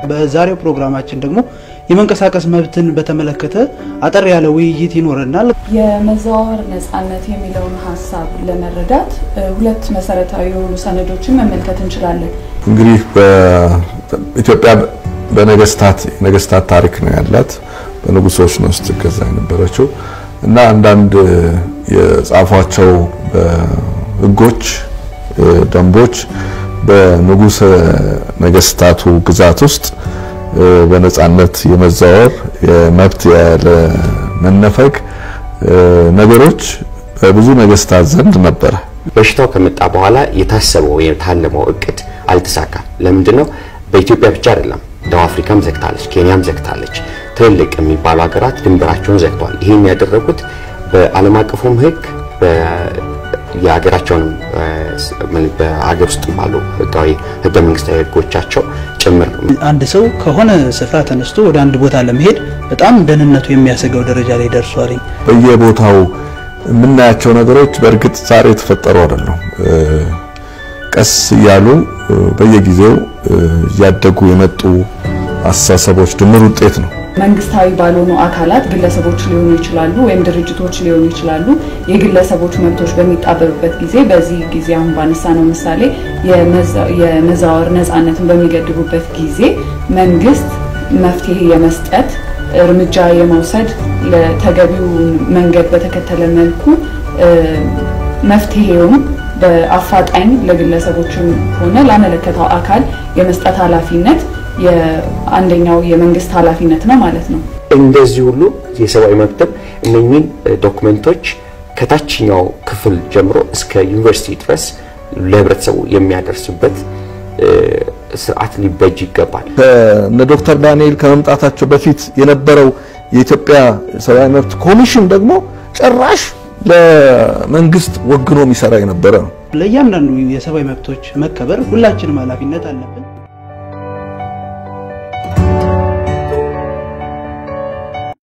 በዛሬው ፕሮግራማችን ደግሞ የመንቀሳቀስ መብትን በተመለከተ አጠር ያለ ውይይት ይኖረናል። የመዘዋወር ነጻነት የሚለውን ሀሳብ ለመረዳት ሁለት መሰረታዊ የሆኑ ሰነዶችን መመልከት እንችላለን። እንግዲህ በኢትዮጵያ በነገስታት ነገስታት ታሪክ ነው ያላት። በንጉሶች ነው ስትገዛ የነበረችው እና አንዳንድ የጻፏቸው ህጎች፣ ደንቦች በንጉሰ ነገስታቱ ግዛት ውስጥ በነጻነት የመዛወር የመብት ያለ መነፈግ ነገሮች በብዙ ነገስታት ዘንድ ነበረ። በሽታው ከመጣ በኋላ የታሰበው የታለመው እቅድ አልተሳካም። ለምንድን ነው? በኢትዮጵያ ብቻ አይደለም። ደቡብ አፍሪካም ዘግታለች፣ ኬንያም ዘግታለች። ትልልቅ የሚባሉ ሀገራት ድንበራቸውን ዘግተዋል። ይህን ያደረጉት በዓለም አቀፉም ህግ የሀገራቸውንም በሀገር ውስጥ ባሉ ህጋዊ ህገ መንግስታዊ ህጎቻቸው ጭምር ነው። አንድ ሰው ከሆነ ስፍራ ተነስቶ ወደ አንድ ቦታ ለመሄድ በጣም ደህንነቱ የሚያሰጋው ደረጃ ላይ ደርሷል። በየቦታው የምናያቸው ነገሮች በእርግጥ ዛሬ የተፈጠሩ አይደሉም። ቀስ እያሉ በየጊዜው እያደጉ የመጡ አስተሳሰቦች ድምር ውጤት ነው። መንግስታዊ ባልሆኑ አካላት ግለሰቦች ሊሆኑ ይችላሉ ወይም ድርጅቶች ሊሆኑ ይችላሉ። የግለሰቦች መብቶች በሚጣበብበት ጊዜ በዚህ ጊዜ አሁን ባነሳ ነው ምሳሌ የመዛወር ነጻነትን በሚገድቡበት ጊዜ መንግስት መፍትሄ የመስጠት እርምጃ የመውሰድ ለተገቢው መንገድ በተከተለ መልኩ መፍትሄውም በአፋጣኝ ለግለሰቦችም ሆነ ላመለከተው አካል የመስጠት ኃላፊነት የአንደኛው የመንግስት ኃላፊነት ነው ማለት ነው። እንደዚህ ሁሉ የሰብአዊ መብትም እነኚህን ዶክመንቶች ከታችኛው ክፍል ጀምሮ እስከ ዩኒቨርሲቲ ድረስ ለህብረተሰቡ የሚያደርስበት ስርዓት ሊበጅ ይገባል። እነ ዶክተር ዳንኤል ከመምጣታቸው በፊት የነበረው የኢትዮጵያ ሰብአዊ መብት ኮሚሽን ደግሞ ጭራሽ ለመንግስት ወግኖ የሚሰራ የነበረ ነው። ለእያንዳንዱ የሰብአዊ መብቶች መከበር ሁላችንም ኃላፊነት አለብን።